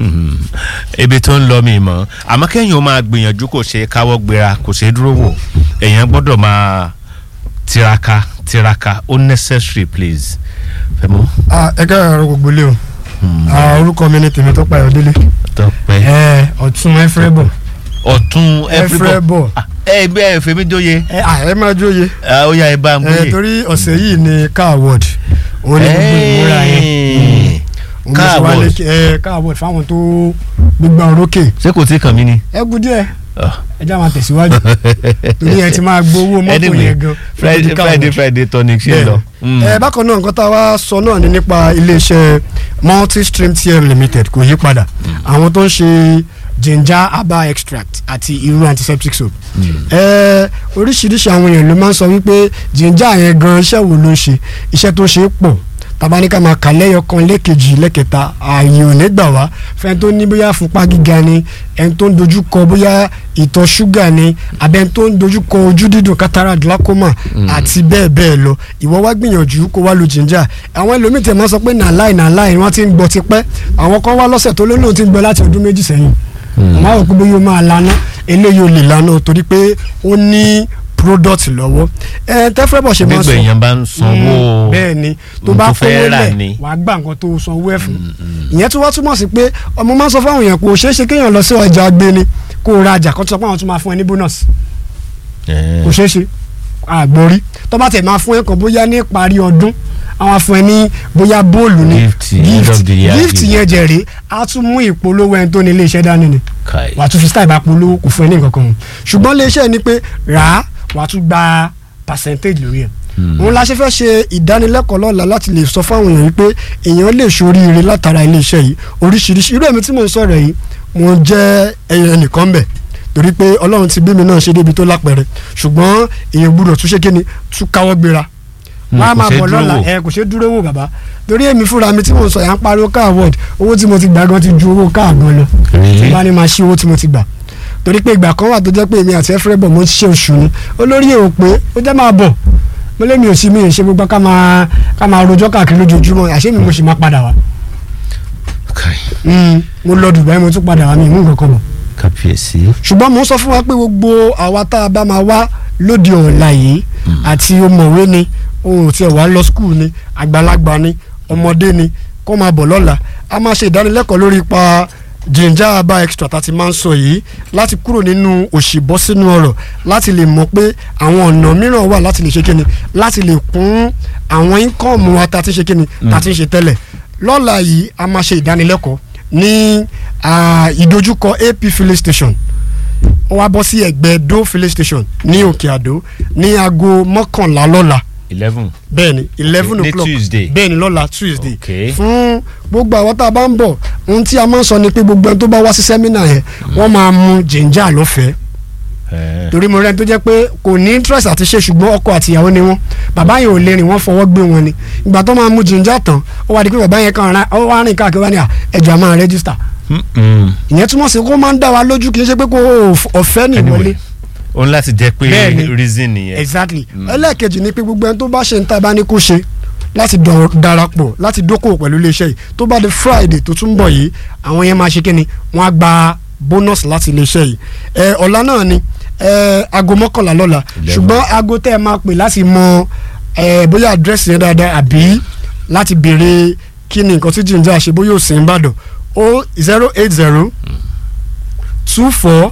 ibi tó ń lọ mi mọ́ àmọ́ kẹ́yìn ó máa gbìyànjú kò ṣe káwọ́ gbéra kò ṣe dúró wò èèyàn gbọ́dọ̀ máa tiraka tiraka ó necessary please. fẹ́mú ẹ ká ẹ̀rọ gbogbo lé o Ah, orúkọ mi ni tèmi tó pa ìyọ̀délé tọpẹ́ ẹ ọ̀tún ẹ̀frẹ́bọ̀ ọ̀tún ẹ̀frẹ́bọ̀ ẹ gbé ẹ fèmí jóye ẹ à, ẹ máa jóye ó yá ẹ bá ń ẹ gbóyè. torí ọ̀sẹ̀ yìí ni car award òun ni gbogbo ìmúra yẹn Ẹ́ẹ̀. òun mo Car ṣe wá award. lé- ẹ car award fáwọn tó gbégbá orókè ṣé kò tí kàn mí ni. ẹ kú díẹ̀ Ah. ẹ já máa tẹ̀síwájú torí ẹ ti máa gbowó mọ́tò Anyway, yẹn gan friday friday friday tonic ṣe lọ. Mm. ẹ bákan náà nǹkan tá a wá sọ náà ni nípa iléeṣẹ́ multistream tm limited kò yí padà àwọn tó ń ṣe ginger herbal extract àti irú antiseptic soap ẹ oríṣiríṣi àwọn èèyàn ló máa ń sọ wípé ginger yẹn gan iṣẹ́ wo ló ń ṣe iṣẹ́ tó ṣe é pọ̀ tabaníkà máa kà lẹ́yọ kan lẹ́ẹ̀kejì lẹ́ẹ̀kẹta ààyè ò ní gbà wá fẹ́ni tó ní bóyá fúnpá gíga ni ẹni tó ń dojú kọ bóyá ìtọ̀ ṣúgà ni abẹ́ni tó ń dojú kọ ojú dídùn cataract glaucoma àti bẹ́ẹ̀ bẹ́ẹ̀ lọ ìwọ wá gbìyànjú kó wá lo ginger àwọn ẹlòmíì tẹ̀ máa sọ pé nàláì nàláì wọ́n ti ń gbọ́ tipẹ́ àwọn kan wá lọ́sẹ̀ tó lónìí ti ń gbọ́ láti ọdún méjì sẹ́yìn àmọ́ àwọn òkú bóyá ó máa lana eléyìí ò lè lana torí pé ó ní product lọ́wọ́ ẹ tẹ́fẹ́bọ̀ ṣe máa gbígbà sọ èèyàn bá ń sanwó bẹ́ẹ̀ ni tó ohun bá tó kówó fẹ́ rà lẹ̀ ni. wàá gbà nǹkan tó sanwó ẹ̀ fún ìyẹn tó wá túmọ̀ sí pé ọmọ máa ń sọ fáwọn èèyàn kò ṣeé ṣe kéèyàn lọ sí ọjà agbéni kó o ra ọjà kan tó sọ pé àwọn tún máa fún ẹ ní bonus Ẹ́ẹ̀. kò ṣeé ṣe àgbórí tó bá tẹ̀ máa fún ẹ kan bóyá ní ìparí ọdún àwọn afún ẹ ní bóyá bóòlù ni Gift, end of the year gift gift. yẹn jẹ̀rẹ̀ á tún mú ìpolówó ẹni tó ní ilé iṣẹ́ dání ni Kai. wàá tún fi style bá polówó kò fún ẹ ní nǹkan kan ṣùgbọ́n iléeṣẹ́ ni pé rà á wàá tún gba percentage lórí ẹ̀ òun la ṣe fẹ́ ṣe ìdánilẹ́kọ̀ọ́ lọ́la láti lè sọ fáwọn èèyàn wípé èèyàn lè ṣoríire látara iléeṣẹ́ yìí oríṣiríṣi irú èmi tí mò ń sọ̀rọ̀ yìí mo jẹ́ ẹyẹ nìkan bẹ̀ torí pé ọlọ́run ti bí mi náà ṣe débi tó lápẹ̀rẹ̀ ṣùgbọ́n èèyàn gbúdọ̀ tún ṣe kíni tún káwọ́ gbéra Mm, wọ́n á kò máa ṣeé bọ̀ dúró lọ́la wò. ẹ kò ṣeé dúró wò bàbá torí èmi fúnra mi tí mò ń sọ yà ń pariwo car award owó tí mo ti gbà gan ti ju owó car gan lọ Really? tí bá ní máa ṣí owó tí mo ti gbà torí pé ìgbà kan wà tó jẹ́ pé èmi àti ẹ̀fẹ́rẹ́bọ̀ mo ń ṣe oṣù ni olórí èrò pé ó jẹ́ máa bọ̀ mo lé mi ò sí mi ò ṣe gbogbo ká máa ká máa rojọ́ káàkiri lójoojúmọ́ àṣé mi mo sì máa padà wá Kai. Mm, mo lọ Dubai mo tún padà wá mi ìmú nǹkan kan bọ̀ kábíyèsí. ṣùgbọ́n mo ń sọ fún wa pé gbogbo àwa tá a bá máa wá lóde ọ̀la yìí àti ọmọwé ni ohun tí ẹ wá lọ skul ni àgbàlagbà ni ọmọdé ni kó máa bọ̀ lọ́la a máa ṣe ìdánilẹ́kọ̀ọ́ lórí ipa ginger herbal extra tá a ti máa ń sọ yìí láti kúrò nínú òṣì bọ́ sínú ọ̀rọ̀ láti lè mọ̀ pé àwọn ọ̀nà mìíràn wà láti lè ṣe kíni láti lè kún àwọn íńkọ́ọ̀mù wa tá a ti ṣe kíni tá a ti ń ṣe tẹ́lẹ̀ lọ́la yìí a máa ṣe ìdánilẹ́kọ̀ọ́ ní ah, ìdojúkọ AP filling station ó wá bọ́ sí ẹ̀gbẹ́ do filling station ní òkè àdó ní aago mọ́kànlá lọ́la eleven. bẹ́ẹ̀ni eleven Ní o'clock Tuesday. bẹ́ẹ̀ni lọ́la tuesday Okay. fún gbogbo àwọn tá a bá ń bọ̀ ohun tí a máa ń sọ ni pé gbogbo ẹni tó bá wá sí sẹ́mínà yẹn wọ́n máa mu ginger lọ́fẹ̀ẹ́ Ẹ́ẹ̀. torí mo rẹ́ni tó jẹ́ pé kò ní interest àti ṣe ṣùgbọ́n ọkọ àti ìyàwó ni wọ́n bàbá yẹn ò lè rìn wọ́n fọwọ́ gbé wọn ni ìgbà tó máa mu ginger tán ó wá di pé bàbá yẹn kàn rán ó wá rìn káàkiri wá ní à ẹjọ́ a máa register Mm-mm. ìyẹn túmọ̀ sí kó máa ń dá wa lójú kì í ṣe pé kó ọ̀fẹ́ ní ìwọlé Anyway, òun láti jẹ́ pé Bẹ́ẹ̀ni. reason nìyẹn. exactly ẹlẹ́ẹ̀kejì ni pé gbogbo ẹni tó bá ṣe ń ta bá ní kó ṣe láti dọ̀- darapọ̀ láti dókòwò pẹ̀lú iléeṣẹ́ yìí tó bá di friday tó tún bọ̀ yìí àwọn yẹn máa ṣe kíni wọ́n á gba bonus láti iléeṣẹ́ yìí ẹ ọ̀la náà ni ẹ aago mọ́kànlá lọ́la Eleven. ṣùgbọ́n aago tẹ́ ẹ máa pè láti mọ ẹ bóyá àdírẹ́sì yẹn dáadáa àbí láti béèrè kí ni nǹkan tí ginger ṣe bóyá ò sí ń bàdàn o zero eight zero two four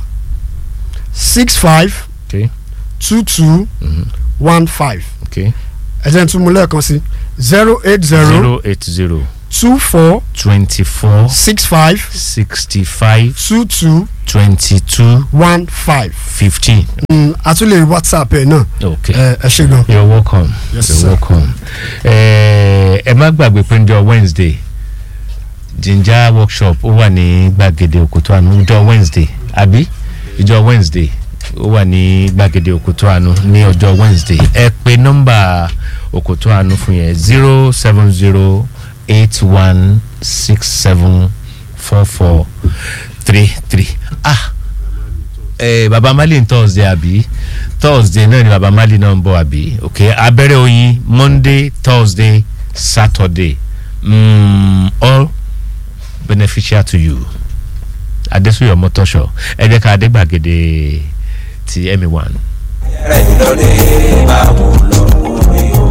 six five Okay. two two one five Okay. ẹ jẹ́ n tún mú lẹ́ẹ̀kan sí zero eight zero zero eight zero two four twenty four six five sixty five two two twenty two one five fifteen. a tún lè rí whatsapp ẹ̀ náà Okay. ẹ ẹ ṣe gan. You're welcome. Yes, You're sir. welcome. Ẹ ẹ má gbàgbé pé njọ́ Wednesday ginger workshop ó wà ní gbàgede òkútó àánú njọ́ Wednesday àbí ìjọ́ Wednesday ó wà ní gbàgede òkútó àánú ní ọjọ́ Wednesday ẹ pè nọ́mbà òkútó àánú fún yẹn zero seven zero eight one six seven four four three three ah eh, baba mali n thursday àbí thursday náà ni baba mali náà ń bọ̀ àbí ok abẹ́rẹ́ oyin monday thursday saturday mm, all beneficial to you adésúyọ̀ mọ́tọ́ṣọ̀ ẹ jẹ́ ká adégbàgede ti emmy one. rẹ̀ lórí báwo lọ́wọ́ rí o.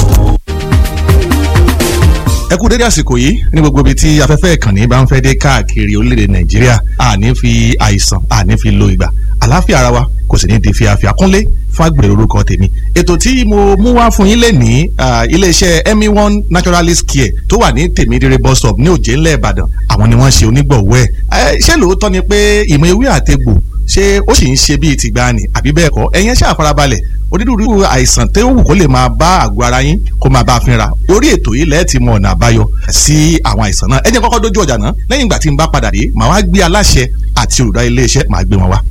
ẹ kú dédé àsìkò yìí ní gbogbo ibi tí afẹ́fẹ́ ìkànnì bá ń fẹ́ dé káàkiri orílẹ̀-èdè nàìjíríà àní fi àìsàn àní fi lo ìgbà àlàáfíà ara wa kò sì ní di fíafíà kúnlé fágbèrè orúkọ tèmi ètò tí mo mú wá fún yín lè ní iléeṣẹ́ emi one naturalist care tó wà ní tèmídìrẹ bus stop ní òjé ńlẹ̀ ìbàdàn àwọn ni wọ́n ṣe onígbọ̀wọ́ ẹ̀ ṣé lóòótọ́ ni pé ìmọ̀ ewé àtegbò ṣé ó sì ń ṣe bíi tìgbàanì àbí bẹ́ẹ̀ kọ́ ẹ̀yin ṣáà farabalẹ̀ onírúurú àìsàn tó wù kó lè máa bá àgọ́ ara yín kó máa bá a fínra orí ètò yìí lẹ́ẹ̀ ti mọ ọ̀nà àbáyọ sí àwọn àìsàn náà ẹ jẹ́ kọ́kọ́ dójú ọjà náà lẹ́yìn ìgbà tí n bá padà dé màá wá gbé aláṣẹ àti olùdarí iléeṣẹ́ màá gbé wọn wá.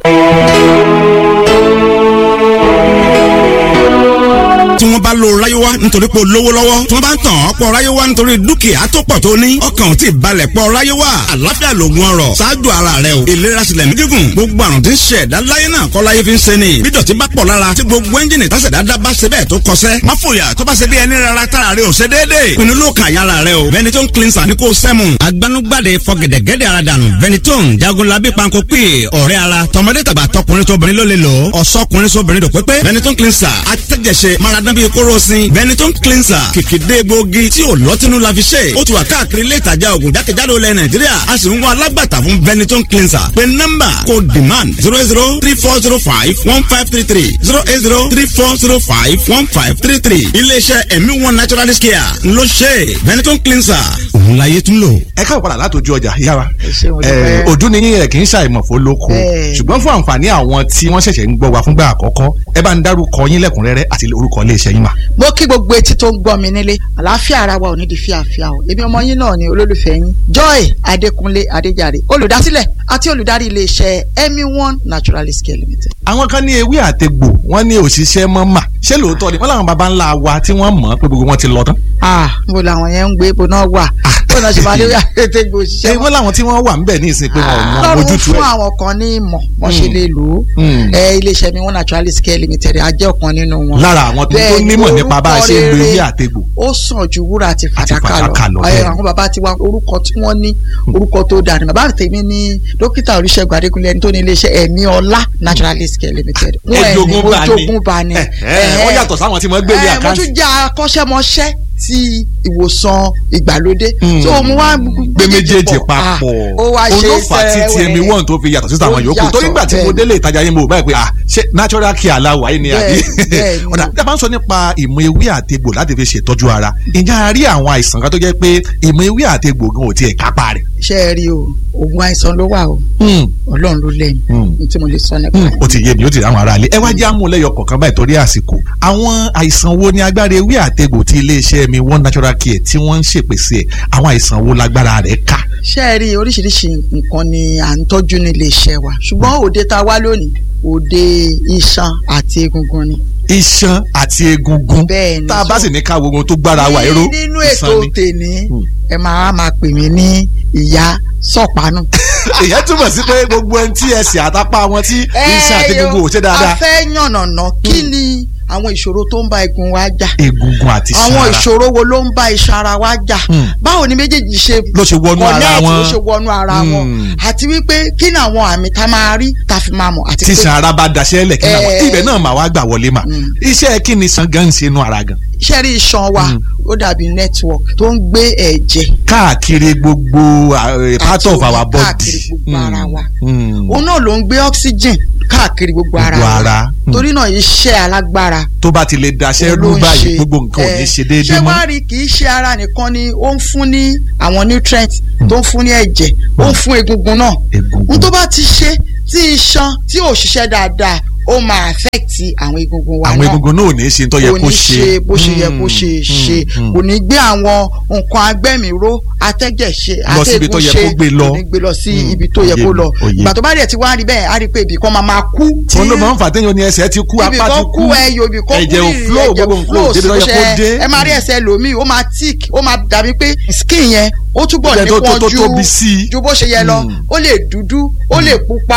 tí wọ́n bá lo ráyéwá nítorí pé o lówó lọ́wọ́ tí wọ́n bá ń tàn ọ́ pọ̀ ráyéwá nítorí dúkìá tó pọ̀ tó ní ọkàn ò tí ì balẹ̀ pọ̀ ráyéwá àlàáfíà lògùn ọrọ̀ ṣáájú ara rẹ o ìlera sílẹ̀ ní gígùn gbogbo àrùn tí ń ṣe ẹ̀dá láyé náà kọ́ láyé fi ń ṣe ni bí dọ̀tí bá pọ̀ lára tí gbogbo ẹ́ńjìnì tásẹ̀ dáadáa bá ṣe bẹ́ẹ̀ tó kọsẹ́ má fòyà tó bá ṣe bí ẹni rárá tára rẹ ò ṣe déédéé pinnu ló kàn yára rẹ o Benetton cleanser ní kò sẹ́mu agbanugbade fọgẹ̀dẹ̀gẹ̀dẹ̀ ara dànù Benetton jagunlabi panko pè ọ̀rẹ́ ara tọmọdé tàgbà tọkùnrin tóbìnrin ló lè lò ọ̀sọ́kùnrin sóbìnrin dò pépé Benetton cleanser atẹ́jẹsẹ maradán bíi kóró sin Benetton cleanser kìkìdé gbòógì tí ò lọ́tínú la fi ṣe ó ti wà káàkiri ilé ìtajà ògùn jákèjádò ilẹ̀ Nàìjíríà a sì ń wá alágbàtà fún Benetton cleanser pé nọ́mbà kò demand zero zero three four zero five one five three three zero eight zero three four zero five one five three three iléeṣẹ́ ẹ̀mí one naturalist care ló ṣe Benetton cleanser òun láyé tún lò. ẹ káwọ padà látòjú ọjà yára ṣé mo dúpẹ́. ojú ni yín ẹ kì í ṣàìmọ̀fó lóko Bẹ́ẹ̀. ṣùgbọ́n fún àǹfààní àwọn tí wọ́n ṣẹ̀ṣẹ̀ ń gbọ́ wa fúngbà àkọ́kọ́ ẹ bá ń dárúkọ yín lẹ́kùnrẹ́rẹ́ àti orúkọ iléeṣẹ́ yín mà. mo kí gbogbo etí tó ń gbọ́ mi nílé àlàáfíà ara wa ò ní di fíafíà o èmi ọmọ yín náà ni olólùfẹ́ yín joy adékúnlé adéjàre olùdásílẹ̀ àti olùdarí iléeṣẹ́ emi one naturalist care limited. àwọn kan ní ewé àtegbò wọ́n ní òṣìṣẹ́ mọ́ mà ṣé lóòótọ́ ni wọ́n làwọn baba ńlá wa tí wọ́n mọ̀ pé gbogbo wọn ti lọ tán. ah mo làwọn yẹn ń gbé ibo náà wà bó náà ṣe máa lé àtẹ̀tẹ̀ ṣé òṣìṣẹ́ wọ́n làwọn tí wọ́n wà ńbẹ̀ ní ìsìn pé wọn ò mọ lọ́run ojútùú fún ẹ̀. àwọn kan ní ìmọ̀ wọ́n ṣe lè lò ó Mm. ẹ iléeṣẹ́ mi one naturalist care limited a jẹ́ ọ̀kan nínú wọn. lára àwọn tó tó Bẹ́ẹ̀ ni, nímọ̀ nípa bá a ṣe ń lo orúkọ ewé rere àtegbò. ó sàn ju wúrà àti fàdákà fàdákà lọ, lọ bẹ́ẹ̀ ẹ ni. àwọn bàbá tiwa orúkọ tí wọ́n ní orúkọ tó dáa ni bàbá tèmi ní dókítà olùṣègùn adékúnlé ẹni tó ní iléeṣẹ́ ẹ̀mí ọlá naturalist care limited. Wọ́n ẹ̀ ní Ejogun bá ní. ojogun bá ní. Ẹ, ẹ, wọ́n yàtọ̀ sáwọn tí wọ́n gbé ní Ẹ, mo àkáǹtì. tún jẹ́ akọ́ṣẹ́mọṣẹ́ ti ìwòsàn ìgbàlódé. Mm. so mo wá gbé méjèèjì papọ̀ Ah, ó wá ṣe olófà tí ti ẹmi sẹ́wẹ̀ẹ́. wọ́n tó fi yàtọ̀ sí àwọn Ó yòókù yàtọ̀, torí nígbà tí mo bẹ́ẹ̀ délé ìtajà yín mo báyìí pé ah ṣé natural care aláwọ̀ ayé ni àbí Bẹ́ẹ̀, bẹ́ẹ̀ ni. ọ̀dà tí a bá ń sọ nípa ìmọ̀ ewé àtegbò láti fi ṣètọ́jú ara ǹjẹ́ a rí àwọn àìsàn kan tó jẹ́ pé ìmọ̀ ewé àtegbò gan ò tiẹ̀ kápá rẹ̀. ṣé ẹ rí o oògùn àìsàn ló wà o ọlọ́run ló lẹ́yìn Mm. ní tí mo lè sọ nípa rẹ̀. ó ti yé mi ó ti rí àwọn aráalé ẹ wá jẹ́ àmúlẹ́yọ kọ̀ọ̀kan báyìí torí àsìkò àwọn àìsàn wo ni agbára ewé àtegbò tí iléeṣẹ́ mi one natural care tí wọ́n ń ṣèpèsè ẹ̀ àwọn àìsàn wo lágbára rẹ̀ ká. ṣé ẹ rí oríṣiríṣi nǹkan ni à ń tọ́jú nílé iṣẹ́ wa ṣùgbọ́n òde tá a wá lónìí òde iṣan àti egungun ni. iṣan àti egungun Bẹ́ẹ̀ ni. tá a bá sì ní ká wo ohun tó gbára wa èrò Ní- nínú iṣan ètò ni. tèmi Hmm. ẹ máa máa pè mí ní ìyá sọ̀pánù. ìyẹn túmọ̀ sí pé gbogbo ẹni tí ẹsẹ̀ àtàpá wọn tí iṣan àti egungun ò ṣe a dáadáa fẹ́ yànnàná kí ni àwọn ìṣòro tó ń bá egun wa jà egungun àti iṣan àwọn ara ìṣòro wo ló ń bá iṣan ara wa jà Hmm. báwo ni méjèèjì ṣe ló ṣe wọnú ara connect, wọn ló ṣe wọnú ara wọn Hmm. àti wípé kí ni àwọn àmì tá a máa rí tá a fi máa mọ̀ àti tí pé iṣan ara bá daṣẹ́ lẹ̀ kí náà Eh. ibẹ̀ náà máa wá gbà wọlé mà Mm. iṣẹ́ kí ni iṣan gan ń ṣe inú ara gan iṣẹ́ rí iṣan wa Hmm. ó dàbí network tó ń gbé ẹ̀jẹ̀ káàkiri gbogbo uh, part Àti of omi our body káàkiri gbogbo ara wa. Mm. òun náà ló ń gbé oxygen káàkiri gbogbo ara Gbogbo wa ara. Hmm. torí náà iṣẹ́ alágbára tó bá ti lè daṣẹ́ òun ló rú ń báyìí ṣe. gbogbo nǹkan ò ní Eh, ṣe déédéé ṣé mọ́ wàá rí kì í ṣe ara nìkan ni ó ń fún ní àwọn nutrients tó ń fún ní ẹ̀jẹ̀ ó ń fún egungun náà egungun n tó bá ti ṣe tí iṣan tí ò ṣiṣẹ́ dáadáa ó máa affect àwọn egungun wa àwọn náà egungun náà ò ní ṣe tó yẹ kò kó ní ṣe ṣe bó ṣe yẹ kó Mm, ṣe mm, ṣe mm. kò ní gbé àwọn nǹkan agbẹ́mìíró atẹ́jẹ̀ ṣe Lọ síbi tó yẹ kó gbé lọ. kò ní gbé lọ sí Mm, ibi tó yẹ òye kó mi, lọ òye. ìgbà tó bá dẹ̀ ti wá rí bẹ́ẹ̀ á rí pé ibì kan máa máa kú tí òun ló máa ń fà téèyàn ní ẹsẹ̀ ti kú ibì apá ti kan kú kú ẹyọ ibì kan kú ẹ̀jẹ̀ ò rírì, flow ẹ̀jẹ̀ gbogbo nǹkan ò débi tó yẹ kó ṣe- dé ẹ máa rí ẹsẹ̀ lòmíì ó máa tick ó máa dàbí pé skin yẹn ó túbọ̀ Ó jẹ́ tó- tó- nípọn tó ju tóbi sí i. ju bó ṣe yẹ lọ Mm. ó lè dúdú ó lè pupa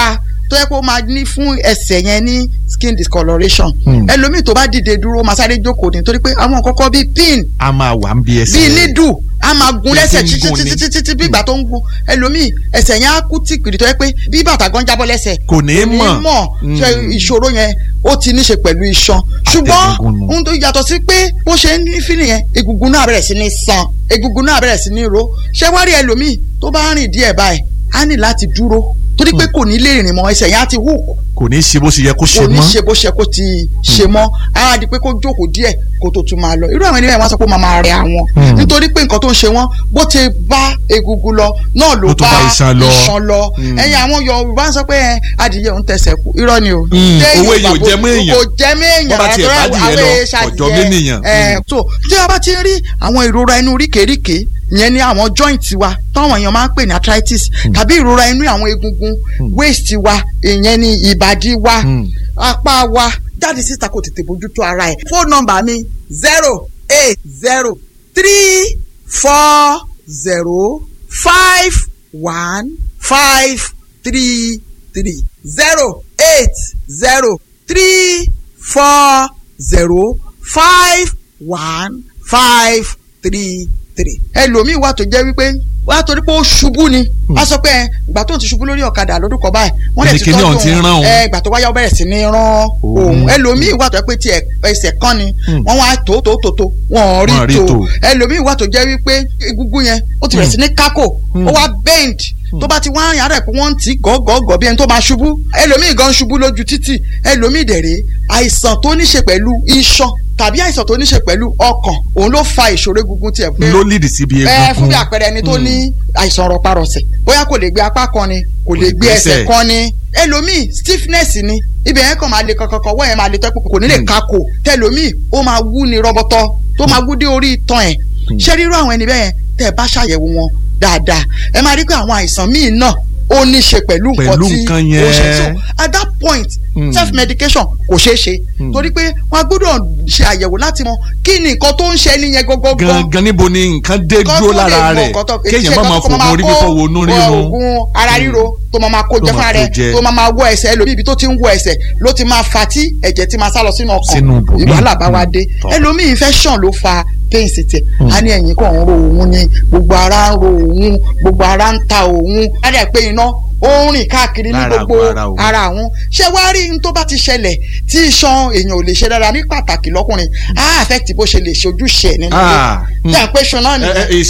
tó yẹ kó máa ní fún ẹsẹ̀ yẹn ní skin discoloration Hmm. ẹlòmíì tó bá dìde dúró máa sáré jókòó ní torí pé àwọn kọ́kọ́ bíi pin a máa wà ń bí ẹsẹ̀ bíi nídù a máa gun Bí lẹ́sẹ̀ ti ń títí gun ni. títí títí bí ìgbà tó ń gun ẹlòmíì ẹsẹ̀ yẹn á kú tìpìrì tó yẹ pé bí bàtà gan jábọ́ lẹ́sẹ̀ kò ní í ní mọ̀ mọ̀ ṣe ìṣòro yẹn ó ti ní ṣe pẹ̀lú iṣan ṣùgbọ́n Àtẹ̀gùn nù. ohun tó yàtọ̀ sí pé bó ṣe ń ní fílì yẹn egungun náà bẹ̀rẹ̀ sí ní san egungun náà bẹ̀rẹ̀ sí ní ro ṣé wá rí ẹlòmíì tó bá rìn díẹ̀ báyìí á ní láti dúró torí pé kò ní lè rìn mọ́ ẹsẹ̀ yẹn á ti hook kò ní í ṣe bó ṣe yẹ kó ṣe kò ní mọ́ ṣe bó ṣe kó ti ṣe mọ́ á di pé kó jókòó díẹ̀ kó tó tún máa lọ irú àwọn ènìyàn wọn sọ pé ó máa máa rẹ àwọn Hmm. nítorí pé nǹkan tó ń ṣe wọn bó ti bá egungun lọ náà ló Ló tún bá bá iṣan lọ. iṣan lọ Hmm. ẹ̀yin àwọn Yorùbá ń sọ pé ẹ, adìyẹ òun tẹsẹ̀ kú irọ́ ni o Hmm. Téèyàn Owó èèyàn ò bá jẹ mọ́ èèyàn. kò jẹ mọ́ èèyàn Bọ́ bá tiẹ̀ àtọ́rọ́ bá adìyẹ àwọn lọ, èèṣà ọ̀jọ̀ adìyẹ. ménìyàn. Ẹ, Hmm. so tí a bá ti ń rí àwọn ìrora inú ríkèéríkèé ìyẹn ni àwọn joint wa táwọn èèyàn máa ń pè ní arthritis tàbí ìrora inú àwọn egungun waist wa ìyẹn ni ìbàdí wa Hmm. apá wa jáde síta kò tètè bójútó ara ẹ̀. fóònù nọ́mbà mi zero eight zero three four zero five one five three three zero eight zero three four zero five one five three three. ẹlòmíì wà tó jẹ́ wípé wà á torí pé ó ṣubú ni a sọ pé ẹ, ìgbà tó ń ti ṣubú lórí ọ̀kadà lọ́dún kan báyìí wọ́n lè ti Kíní ọ̀hún ti ń tọ́jú rán òun. ẹ ìgbà tó wáyà ó bẹ̀rẹ̀ sí ní rán òun ẹlòmíì wà tó jẹ́ pé tí ẹsẹ̀ kan ni Hmm. wọ́n wá tó tó tó tó wọ́n Wọ́n rí rí tò. tó ẹlòmíì wà tó jẹ́ wípé egungun yẹn ó ti bẹ̀rẹ̀ sí ní kákò ó wá bend tó bá ti wá yàrá ẹ̀ pé wọ́n ń tì í gọ́gọ́gọ́ bí ẹni tó máa ṣubú ẹlòmíì gan ṣubú lójú títì ẹlòmíì dẹ̀rẹ̀ àìsàn tó ní ṣe pẹ̀lú iṣan tàbí àìsàn tó ní ṣe pẹ̀lú ọkàn òun ló fa ìṣòro egungun tiẹ̀ pé ló lídìí síbi ẹ fún egungun bí àpẹẹrẹ ẹni tó ní àìsàn rọparọsẹ̀ bóyá kò lè gbé apá kan ni kò lè gbé gbẹ́sẹ̀. ẹsẹ̀ kan ni ẹlòmíì stiffness ni ibẹ̀ yẹn kàn máa le kankankan wọ́n yẹn máa le tẹ́kù kò ní lè Hmm. kakò tẹlòmíì ó máa wú ni rọbọtọ tó máa wú dé orí itan ẹ̀ ṣé rírú àwọn ẹni bẹ́ẹ̀ yẹn tẹ́ ẹ bá ṣàyẹ̀wò wọn dáadáa ẹ máa rí pé àwọn àìsàn míì náà ó ní ṣe pẹ̀lú nǹkan Pẹ̀lú tí nǹkan ó ṣe yẹn. so at that point Hmm. self medication kò ṣeé ṣe Hmm. torí pé wọn gbọ́dọ̀ ṣe àyẹ̀wò láti mọ kí ni nǹkan tó ń ṣe ẹni yẹn gọ́gọ́gọ́ gangan níbo ni nǹkan dé dúró lára rẹ̀ kéèyàn má máa fògùn orí fífọ́ wo inú rírun oògùn ara ríro tó máa máa kó Tó jẹ máa fúnra kó rẹ̀ jẹ. tó máa máa wọ ẹsẹ̀ ẹlòmíì ibi tó ti ń wọ ẹsẹ̀ ló ti máa fa tí ẹ̀jẹ̀ ti máa sá lọ sínú Sínú ọkàn ibòmíì. ìwàhálà bá wa Mm. dé Tọ́. ẹlòmíì infection ló fa pain sí tiẹ̀ a ní ẹ̀yìn kan ń ro òun ni gbogbo ara ń ro òun gbogbo ara ń ta òun á dẹ̀ pé iná ó ń rìn káàkiri ní Lára gbogbo àgọ́ ara òun. ara àwọn ṣé wàá rí n tó bá ti ṣẹlẹ̀ tí iṣan èèyàn ò lè ṣe dára ní pàtàkì lọ́kùnrin á affect bó ṣe lè ṣe ojúṣe ẹ̀ nínú Ah, ilé tí à ń pè ṣan náà ẹ, ẹ, nìyẹn. is-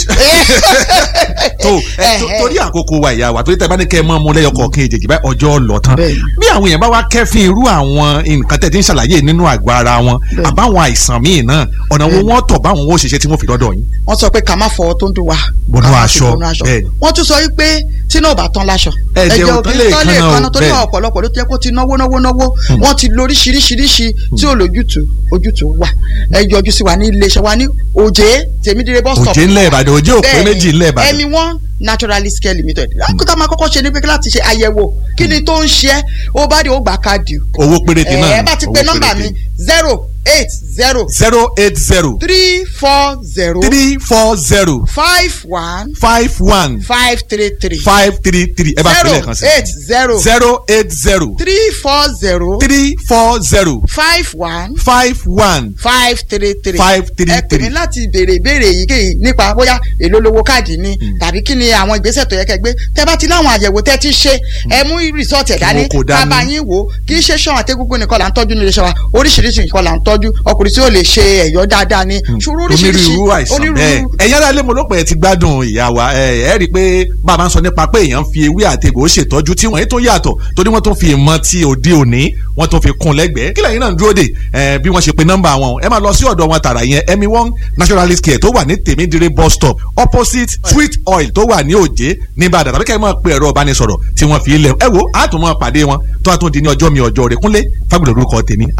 tó ẹ, tó- torí àkókò wa ìyá wa torí tẹ bá ní kẹ́ ẹ mọ́ mu lẹ́yọ kọ̀ọ̀kan èjèèjì báyìí ọjọ́ lọ tán Bẹ́ẹ̀ni. bí àwọn èèyàn bá wá kẹ́fín irú àwọn nǹkan tẹ̀ tí ń ṣàlàyé nínú àgọ́ ara wọn Bẹ́ẹ̀ni. àbáwọn àìsàn míì náà ọ̀nà wo wọ́n tọ̀ báwọn ó ṣiṣẹ́ tí wọ́n fi dọ́dọ̀ yín. wọ́n sọ pé ká má fọwọ́ tó ń dùn wá. Bọnú ká má aṣọ, fi bọnú aṣọ. bẹ́ẹ̀ni. wọ́n tún sọ wípé tí náà ò bá tán láṣọ. Ẹ̀jẹ̀ ò ò tán kí lè ń tán lè kanna o, kanna torí bẹ́ẹ̀ni. ọ̀pọ̀lọpọ̀ ló ti yẹ kó ti náwó náwó náwó wọ́n ti lo oríṣiríṣiríṣi tí ò lójútùú ojútùú wà ẹ yọjú sí wa ní iléeṣẹ́ wa ní òjé tèmídìrẹ́ bus stop. òjé ńlẹ̀ ìbàdàn òjé òpé méjì ńlẹ̀ ìbàdàn. ẹmi one naturalist care limited. lákòókò máa kọ́kọ́ ṣe ní pé láti ṣe àyẹ̀wò kí ni tó ń ṣe é ó bá dé ó gbà káàdì. owó péréte náà ẹ bá ti pe nọ́mbà mi zero eight zero zero eight zero three four zero three four zero five one five one five three three five three three ẹ bá fi zero lẹ́ẹ̀kan sí eight zero zero eight zero three four zero three four zero five one five one five three three Five three ẹ pè three. mí láti béèrè ìbéèrè èyíkéyìí nípa bóyá èló lówó káàdì ni tàbí kí ni àwọn ìgbésẹ̀ tó yẹ kẹ́ gbé tẹ́ bá ti láwọn àyẹ̀wò tẹ́ ti ṣe ẹ mú rìsọ́ọ̀tì ẹ̀ dání wọn kò dání. bàbá yín wò ó kì í ṣe ṣan àtẹ́gúngún nìkan là ń tọ́jú nílé iṣẹ́ wa oríṣiríṣi nǹkan là ń tọ́jú ọkùnrin tí ó lè ṣe ẹ̀yọ́ dáadáa ni ṣòro oríṣiríṣi onírúurú àìsàn bẹ́ẹ̀ ẹ̀yin ará ilé mo ló pẹ́ ti gbádùn ìyá wa ẹ ẹ rí i pé bàbá ń sọ nípa pé èèyàn fi ewé àtegbò ṣètọ́jú tí wọ́n yìí tó yàtọ̀ torí wọ́n tó fi ìmọ̀ ti òde òní wọ́n tó fi kún lẹ́gbẹ̀ẹ́ kí lẹ́yìn náà ń dúró dè ẹ bí wọ́n ṣe pe nọ́mbà wọn ẹ máa lọ sí ọ̀dọ̀ wọn tààrà yẹn emi one naturalist care tó wà ní tèmídìrí bus stop opposite sweet oil tó wà ní òjé ní Ìbàdàn tàbí kẹ́ ẹ máa pe ẹ̀rọ ìbánisọ̀rọ̀ tí wọ́n fi ilẹ̀ ẹ wo àtúmọ̀ pàdé wọn tó àtúndì ní ọjọ́ mi ọjọ́ rẹ̀ kúnlé fábùlọ̀ orúkọ tèmi